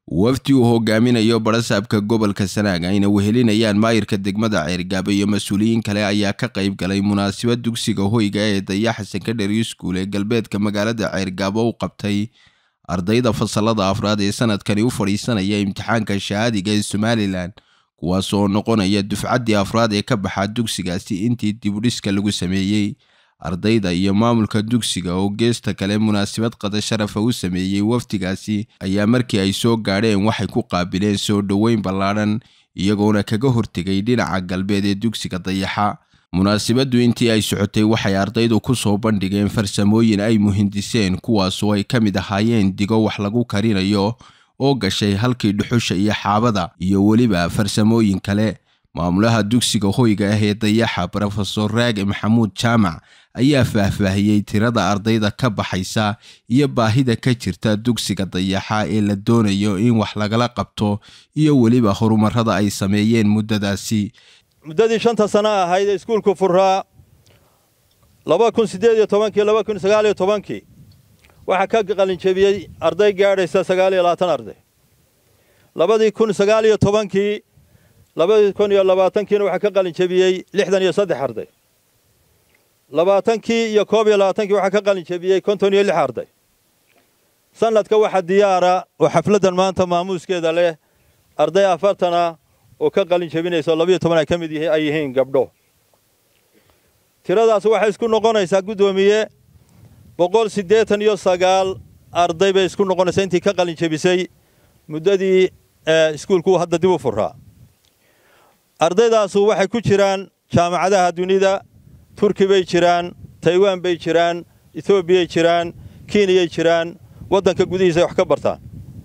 wafdi uu hogaaminayo barasaabka gobolka sanaag ayna wehelinayaan maayirka degmada ceergaabo iyo mas-uuliyiin kale ayaa ka qayb galay munaasabad dugsiga hoyga ee dayaxa secondary school ee galbeedka magaalada ceergaabo u qabtay ardayda fasalada afraad ee sanadkani u fadhiisanaya imtixaanka shahaadiga ee somalilan kuwaas oo noqonaya dufcaddii afraad ee ka baxaa dugsigaasi intii dibudhiska lagu sameeyey ardayda iyo maamulka dugsiga oo geesta kale munaasabad qada sharafa u sameeyey wafdigaasi ayaa markii ay soo gaadheen waxay ku qaabileen soo dhoweyn ballaadhan iyagoona kaga hortegay dhinaca galbeed ee dugsiga dayaxa munaasabaddu intii ay socotay waxay ardaydu ku soo bandhigeen farsamooyin ay muhindiseen kuwaasoo ay ka mid ahaayeen digo wax lagu karinayo oo gashay halkii dhuxusha iyo xaabada iyo weliba farsamooyin kale maamulaha dugsiga hoyga ah ee dayaxa brofesor raage maxamuud jaamac ayaa faahfaahiyey tirada ardayda ka baxaysa iyo baahida ka jirta dugsiga dayaxa ee la doonayo in wax lagala qabto iyo weliba horumarada ay sameeyeen muddadaasi muddadii shanta sano ahayd ee iskuulku furaa laba kun siddeed iyo tobankii laba kun sagaal iyo tobankii waxaa ka qalinjebiyey arday gaadhaysa sagaal iyo labaatan arday labadii kun sagaal iyo tobankii labadii kun iyo labaatankiina waxaa ka qalinjebiyey lixdan iyo saddex arday labaatankii iyo koob iyo labaatankii waxaa ka qalinjebiyey konton iyo lix arday sanadka waxaa diyaara oo xafladdan maanta maamuuskeeda leh arday afartana oo ka qalin jebinaysa labiyo toban ay ka mid ay yihiin gabdho tiradaas waxay isku noqonaysaa guddoomiye boqol siddeetan iyo sagaal arday bay isku noqonaysaa intii ka qalin jebisay muddadii iskuulku hadda dib u furaa ardaydaasu waxay ku jiraan jaamacadaha dunida turki bay jiraan taiwan bay jiraan etoobiyay jiraan kenyay jiraan waddanka gudihiisa ay wax ka bartaan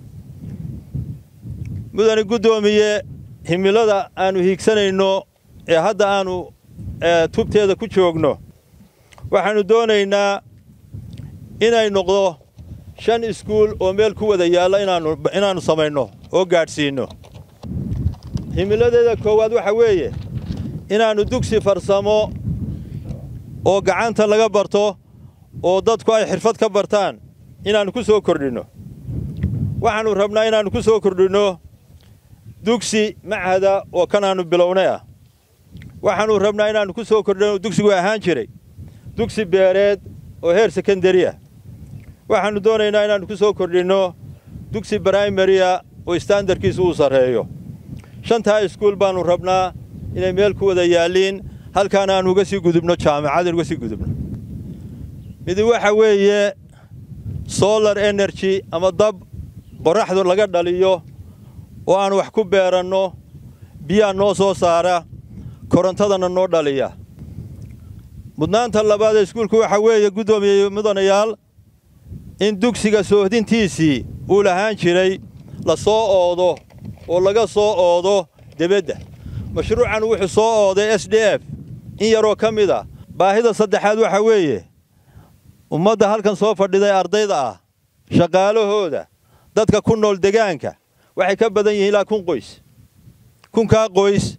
mudani guddoomiye himilada aanu hiigsanayno ee hadda aanu tubteeda ku joogno waxaannu doonaynaa inay noqdo shan iskuul oo meel ku wada yaalla inaannu samayno oo gaadhsiinno himiladeeda koowaad waxa weeye inaannu dugsi farsamo oo gacanta laga barto oo dadku ay xirfad ka bartaan inaannu ku soo kordhinno waxaannu rabnaa inaannu ku soo kordhinno dugsi machada oo kanaannu bilownay ah waxaannu rabnaa inaannu ku soo kordhinno dugsigu ahaan jiray dugsi beereed oo heer sekondari ah waxaannu doonaynaa inaannu ku soo kordhinno dugsi brimariya oo istaandarkiisu uu sarreeyo shantaa iskuul baannu rabnaa inay meel ku wada yaalliin halkaana aannu uga sii gudubno jaamacad uga sii gudubno midi waxa weeye solar energy ama dab qorraxdu laga dhaliyo oo aan wax ku beeranno biyaa noo soo saara korontadana noo dhaliya mudnaanta labaad ee iskuulku waxa weeye guddoomiye mudanayaal in dugsiga soohdintiisii uu lahaan jiray la soo oodo oo laga soo oodo debedda mashruucan wuxuu soo ooday s d f in yaroo ka mid a baahida saddexaad waxa weeye ummadda halkan soo fadhiday ardayda ah shaqaalahooda dadka ku nool degaanka waxay ka badan yihiin ilaa kun qoys kunkaa qoys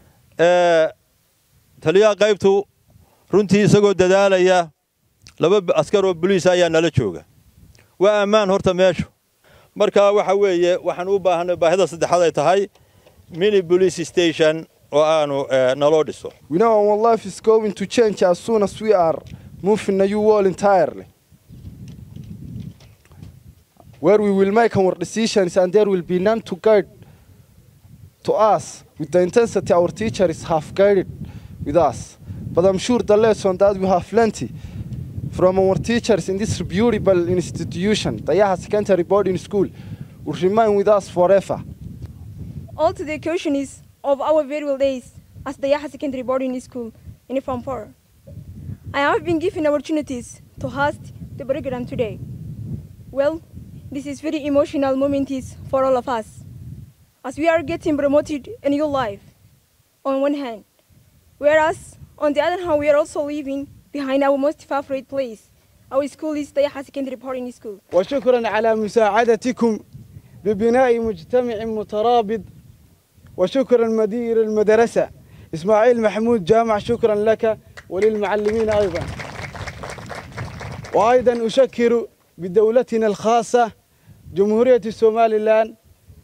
taliyaha qaybtu runtii isagoo dadaalaya laba askar oo boliis ayaa nala jooga waa ammaan horta meeshu markaa waxa weeye waxaan u baahannay baahida saddexaad ay tahay mini police station oo aanu naloo dhiso We know our life is going to change as soon as we are moving a new world entirely. Where we will make our decisions and there will be none to guide to us with the intensity our teachers have guided with us. But I'm sure the lesson that we have plenty from our teachers in this beautiful institution, the Yaha Secondary Boarding School, will remain with us forever. All to the occasions of our farewell days as the Yaha Secondary Boarding School in Form 4. I have been given opportunities to host the program today. Well, this is very emotional moment for all of us, as we are getting promoted in your life, on one hand, whereas on the other hand, we are also leaving behind our most favorite place. Our school is the Yaha Secondary Boarding School. وشكرا على مساعدتكم ببناء مجتمع مترابط وشكرا مدير المدرسة إسماعيل محمود جامع شكرا لك وللمعلمين أيضا وأيضا أشكر بدولتنا الخاصة جمهورية الصوماليلان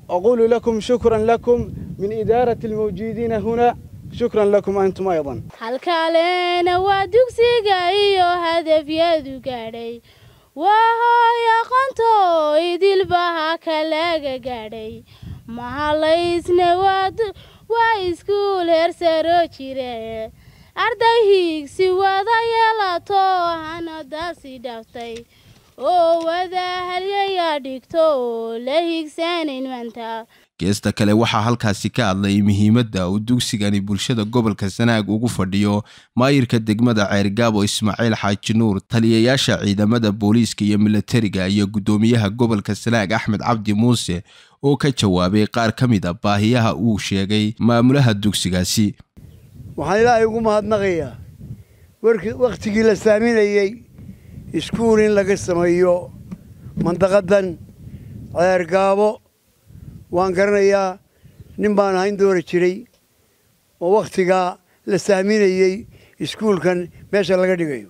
أقول لكم شكرا لكم من إدارة الموجودين هنا شكرا لكم أنتم أيضا halkaalena waa dugsiga iyo hadafyadu gaadhay waa hooy aqoonto idilbaha kalaga gaadhay mahalaysne waa iskuul heersaro jire arday hiigsi wada yeelato hanadaasi dhaftay oo wada halyayaa dhigto oo la hiigsanayn maanta geesta kale waxaa halkaasi ka hadlay muhiimadda uu dugsigani bulshada gobolka sanaag ugu fadhiyo maayirka degmada ceergaabo ismaaciil xaaji nuur taliyayaasha ciidamada booliiska iyo milatariga iyo guddoomiyaha gobolka sanaag axmed cabdi muuse oo ka jawaabay qaar ka mid a baahiyaha uu sheegay maamulaha dugsigaasi waxaan ilaahay ugu mahadnaqayaa wakhtigii la saaminayey iskuul in laga sameeyo mandaqadan ceergaabo waan garanayaa nin baan ahayn doori jiray oo wakhtigaa la saaminayey iskuulkan meesha laga dhigayo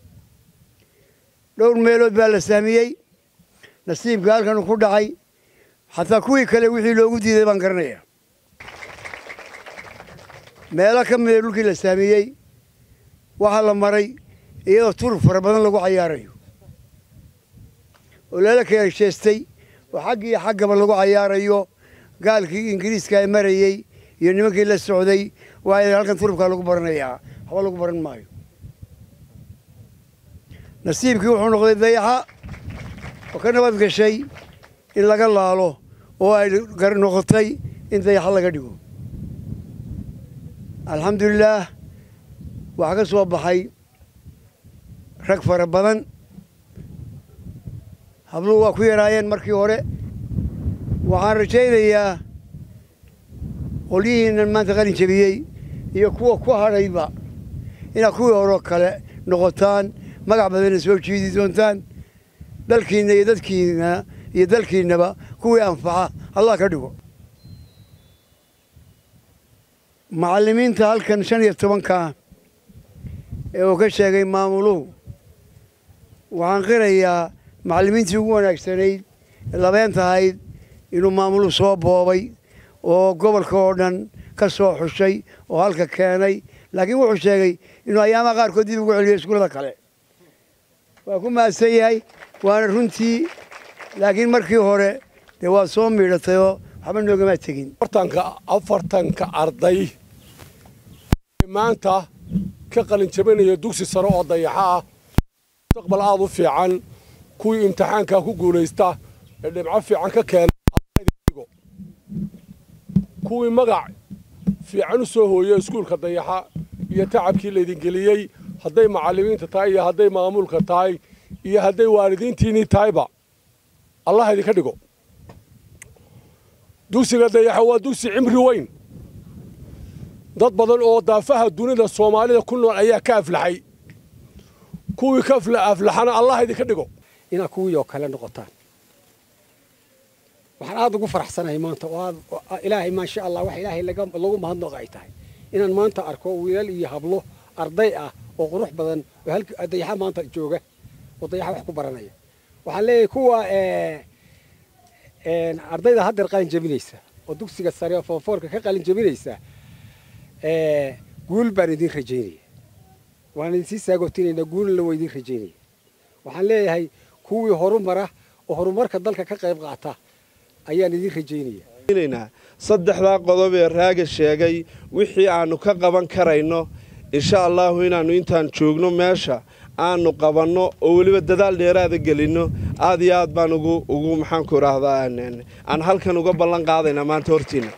dhowr meelood baa la saamiyey nasiibka halkan ku dhacay xataa kuwii kale wixii loogu diiday baan garanayaa meelo ka mida dhulkii la saamiyey waxaa la maray iyadoo tur fara badan lagu cayaarayo oo lala kala jeestay oo xagg iyo xaggaba lagu cayaarayo gaalkii ingiriiska ee marayey iyo nimankii la socday waa halkan turubkaa lagu baranayaa waxba lagu baran maayo nasiibkii wuxuu noqday dayaxa oo ka nabad gashay in laga laalo oo ay noqotay in dayaxa laga dhigo alxamdulilaah waxaa ka soo baxay rag fara badan habluhu waa ku yaraayeen markii hore waxaan rajaynayaa qolyihiinan maanta qalin jebiyey iyo kuwa ku hadhayba inaad kuwii horeo kale noqotaan magac badanna soo jiidi doontaan dalkiinna iyo dadkiina iyo dalkiinnaba kuwii anfaca allah ka dhigo macallimiinta halkan shan iyo tobankaa ee uu ka sheegay maamuluhu waxaan qirayaa macallimiintii ugu wanaagsanayd ee labeentahayd inuu maamuluhu soo boobay oo gobolka oo dhan ka soo xushay oo halka keenay laakiin wuxuu sheegay inuu ayaamaha qaarkood dib ugu celiyo iskuullada kale waa ku mahadsan yahay waana runtii laakiin markii hore dee waa soo miidhatayoo waxba noogamaa tegin afartanka arday maanta ka qalin jabinaya dugsi sare oo dayaxa ah mustaqbal aada u fiican kuwii imtixaankaa ku guulaysta ee dhibco fiican ka keena kuwii magac fiican u soo hooya iskuulka dayaxa iyo tacabkii laydingeliyey hadday macallimiinta tahay iyo hadday maamulka tahay iyo hadday waalidiintiinnii tahayba allah idinka dhigo dugsiga dayaxa waa dugsi cimri weyn dad badan oo daafaha dunida soomaalida ku nool ayaa ka aflaxay kuwii ka aflaxana allah idinka dhigo inaad kuwii oo kale noqotaan waxaan aada ugu faraxsanahay maanta oo aad ilaahay maasha allah wax ilaahay lagu mahadnoqa ay tahay inaan maanta arko wiilal iyo hablo arday ah oo qurux badan oo halka dayaxa maanta jooga oo dayaxa wax ku baranaya waxaan leeyahay kuwa ardayda haddeer qalin jabinaysa oo dugsiga sare oo foonfoorka ka qalin jabinaysa guul baan idin rajaynaya waan idinsii saagootinayna guulna waa idin rajaynaya waxaan leeyahay kuwii horumara oo horumarka dalka ka qayb qaata ayaan idin rajaynaya saddexdaa qodob ee raaga sheegay wixii aannu ka qaban karayno insha allaahu inaannu intaan joogno meesha aanu qabanno oo weliba dadaal dheeraada gelinno aad iyo aad baan ugu ugu maxaanku idhaahdaa aan halkan uga ballan qaadaynaa maanta hortiinna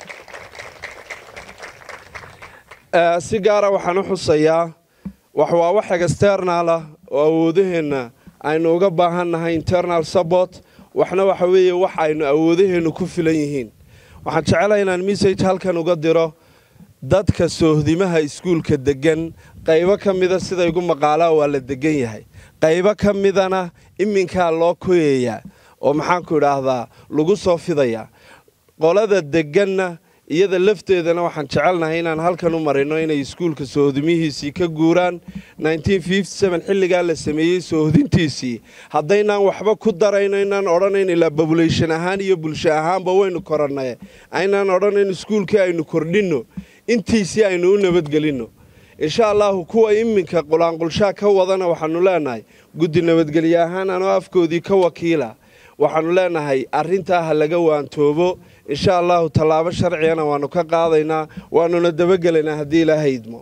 si gaara waxaan u xusayaa wax waa wax external ah oo awoodaheenna aynu uga baahan nahay internal support waxna waxa weeye wax aynu awoodaheennu ku filan yihiin waxaan jecelahay inaan message halkan uga diro dadka soohdimaha iskuulka deggan qaybo ka mida sida igu maqaalaa waa la degan yahay qaybo ka midana iminkaa loo koyayaa oo maxaanku idhaahdaa lagu soo fidayaa qolada degganna iyada lafteedana waxaan jecelnahay inaan halkan u marino inay iskuulka soohodimihiisii ka guuraan xilligaa la sameeyey soohodintiisii haddaynaan waxba ku darayno inaan odhanayn ilaa bobulation ahaan iyo bulsho ahaanba waynu korannay aynaan odhanayn iskuulkii aynu kordhinno intiisii aynu u nabadgelinno insha allahu kuwa iminka qulaanqulshaa ka wadana waxaanu leenahay guddi nabadgelye ahaan anoo afkoodii ka wakiila waxaanu leenahay arrintaa ha laga waantoobo insha allahu tallaabo sharcigana waanu ka qaadaynaa waanuna dabagelaynaa haddii ilaahay idmo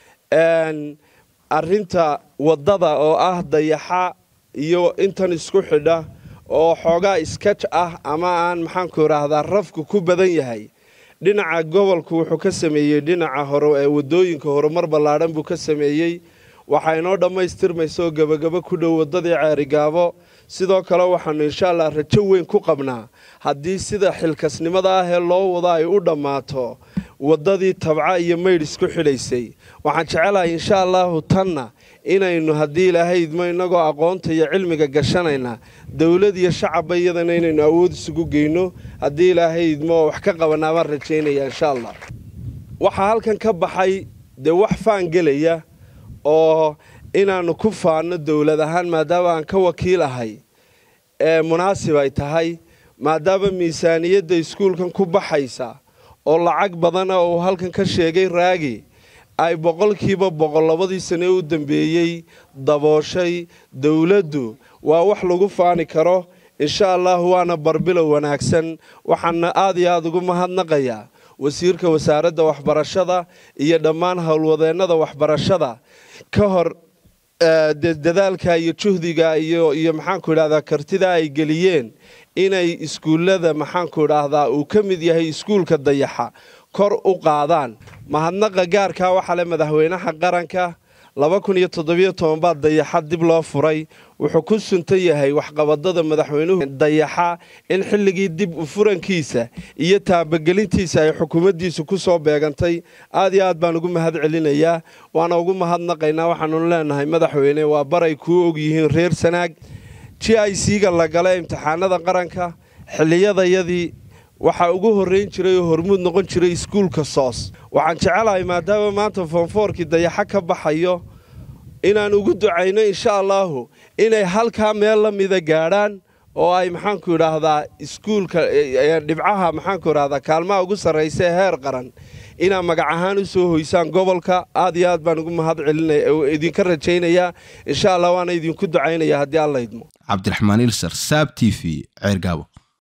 arrinta waddada oo ah dayaxa iyo intan isku xidha oo xoogaa iskaj ah ama aan maxaanku idhaahdaa rafku ku badan yahay dhinaca gobolku wuxuu ka sameeyey dhinaca hore ee waddooyinka horumar ballaadhan buu ka sameeyey waxaa inoo dhammaystirmaysa oo gebagabo ku dhow waddadii ceerigaabo sidoo kale waxaanu insha allah rajo weyn ku qabnaa haddii sida xilkasnimada ah ee loo wado ay u dhammaato waddadii tabca iyo maydh isku xidhaysay waxaan jecelahay insha allahu tanna inaynu haddii ilaahay idmo innagoo aqoonta iyo cilmiga gashanayna dowlad iyo shacabba iyadana inaynu awood isugu geyno haddii ilaahay idmo oo wax ka qabanaa baan rajaynaya insha allah waxaa halkan ka baxay dee wax faan gelaya oo inaannu ku faanno dowlad ahaan maadaama aan ka wakiil ahay ee munaasib ay tahay maadaama miisaaniyadda iskuulkan ku baxaysa oo lacag badana uu halkan ka sheegay raagi ay boqolkiiba boqol labadii sane u dambeeyey dabooshay dowladdu waa wax lagu faani karo insha allahu waana barbilow wanaagsan waxaana aad iyo aada ugu mahadnaqayaa wasiirka wasaaradda waxbarashada iyo dhammaan howlwadeennada waxbarashada ka hor dadaalka iyo juhdiga iyo iyo maxaanku idhahdaa kartida ay geliyeen inay iskuullada maxaanku idhaahdaa uu ka mid yahay iskuulka dayaxa kor u qaadaan mahadnaqa gaarkaa waxaa le madaxweynaha qaranka laba kun iyo toddobiyo toban baa dayaxa dib loo furay wuxuu ku suntan yahay waxqabadada madaxweynuhu dayaxa in xilligii dib u furankiisa iyo taabagelintiisa ay xukuumaddiisu ku soo beegantay aad iyo aad baan ugu mahad celinayaa waana ugu mahadnaqaynaa waxaanu leenahay madaxweyne waa baray kuu ogyihiin reer sanaag g i c-ga la gala imtixaanada qaranka xilliyadayadii waxaa ugu horrayn jiray oo hormuud noqon jiray iskuulka soos waxaan jecelahay maadaama maanta foonfoorkii dayaxo ka baxayo inaan ugu ducayno insha allaahu inay halkaa meel la mida gaadhaan oo ay maxaanku idhaahdaa iskuulka dhibcaha maxaanku idhahdaa kaalmaha ugu sarraysa ee heer qaran inaa magac ahaan u soo hoysaan gobolka aad iyo aad baan ugu mahad celinaya idinka rajaynayaa insha allah waana idinku ducaynaya haddii alla idmo cabdiraxmaan ilsar saab t v ceergaabo